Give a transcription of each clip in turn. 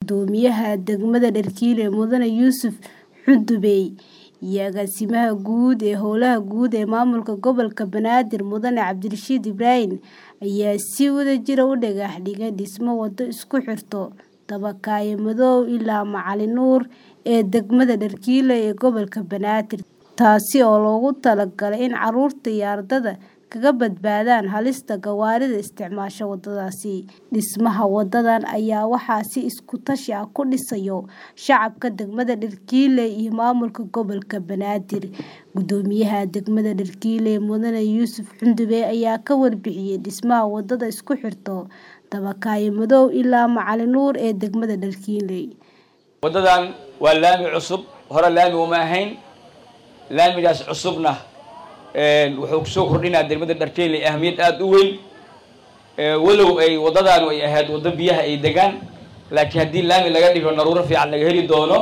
Guddoomiyaha degmada Darkiile Mudane Yuusuf Xudubey iyo Agaasimaha Guud ee Howlaha Guud ee Maamulka Gobolka Banaadir Mudane Cabdirashiid Ibrahin ayaa si wadajir ah u dhagax dhigay dhismo wado isku xirta Dabakaayo Madow ilaa Macalin Nuur ee degmada Darkiile ee gobolka Banaadir, taasi oo loogu talagalay in carruurta iyo ardayda kaga badbaadaan halista gawaarida isticmaasha wadadaasi. Dhismaha wadadan ayaa waxaa si isku tashi ah u dhisaya shacabka degmada Darkiile iyo maamulka gobolka Banaadir. Guddoomiyaha degmada Darkiile Mudane Yuusuf Xudubey ayaa ka warbixiyay dhismaha wadada isku xirta Dabakaayo Madow ilaa Macalin Nuur ee degmada Darkiile. wadadan waa laami cusub hore laami uma ahayn laamigaas cusubna wuxuu kusoo kordhinaa degmada Darkiile ahmiyad aad u weyn walow ay wadadaanu ay ahayd wado biyaha ay degaan laakiin haddii laami laga dhigo naruuro fiican laga heli doono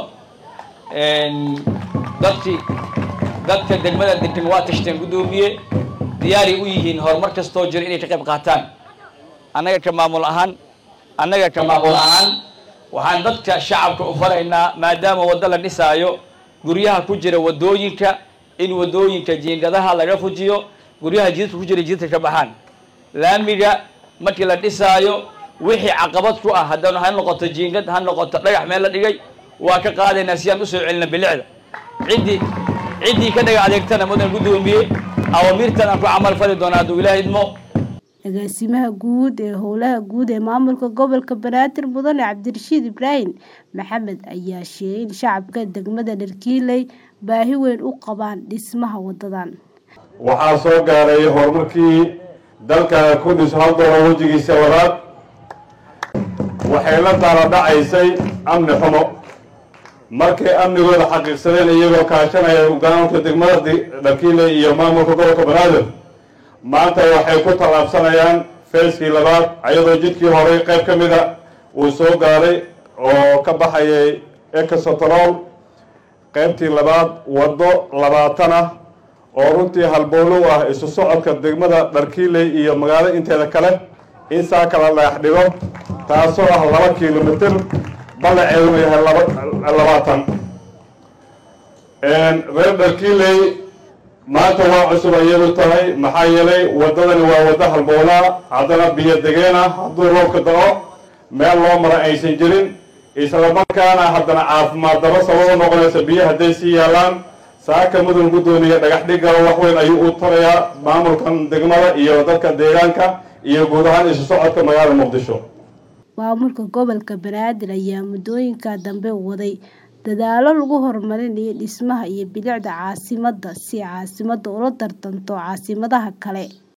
dadki dadka degmada degan waa tashteen guddoomiye diyaaray u yihiin horumar kastoo jira inay ka qayb qaataan annaga ka maamul ahaan annaga ka maamul ahaan waxaan dadka shacabka u faraynaa maadaama waddo la dhisaayo guryaha ku jira wadooyinka in wadooyinka jiingadaha laga fujiyo guryaha jidadka ku jira jidadka ka baxaan laamiga markii la dhisaayo wixii caqabad ku ah haddana ha noqoto jiingad ha noqoto dhagax meel la dhigay waa ka qaadaynaa si aan usoo celina bilicda ciddii ciddii ka dhaga adeegtana mudan guddoomiye awamiirtan aan ku camal fali doonaa hadduu ilaahay idmo Agaasimaha Guud ee Howlaha Guud ee Maamulka Gobolka Banaadir Mudane Cabdirashiid Ibrahin Maxamed ayaa sheegay in shacabka degmada Darkiile baahi weyn u qabaan dhismaha wadadan. waxaa soo gaaray horumarkii dalka ku dhis hal doolar wejigiisa wadaad waxay la daala dhacaysay amni xumo markay amnigooda xaqiiqsadeen iyagoo kaashanaya hogaanka degmada Darkiile iyo maamulka gobolka Banaadir maanta waxay ku tallaabsanayaan feeskii labaad ayadoo jidkii horey qayb ka mida uu soo gaaray oo ka baxayay exotrol qaybtii labaad waddo labaatan ah oo runtii halbowlow ah isu socodka degmada Darkiile iyo magaalo inteeda kale in saa kala dhagax dhigo taasoo ah laba kilomitir ballaceeduna yahay labaatan reer Darkiile maanta waa cusub ayadu tahay maxaa yeelay waddadani waa waddo halboolaa haddana biyo degeen ah hadduu roobka da'o meel loo mara aysan jirin isla markaana haddana caafimaad daba sababo noqonaysa biyo hadday sii yaalaan saaka mudan guddoomiye dhagax dhigala wax weyn ayuu u tarayaa maamulkan degmada iyo dadka deegaanka iyo guud ahaan isu socodka magaalada muqdisho Maamulka gobolka Banaadir ayaa muddooyinka dambe waday dadaallo lagu horumarinayo dhismaha iyo bilicda caasimadda si caasimaddu ula tartanto caasimadaha kale.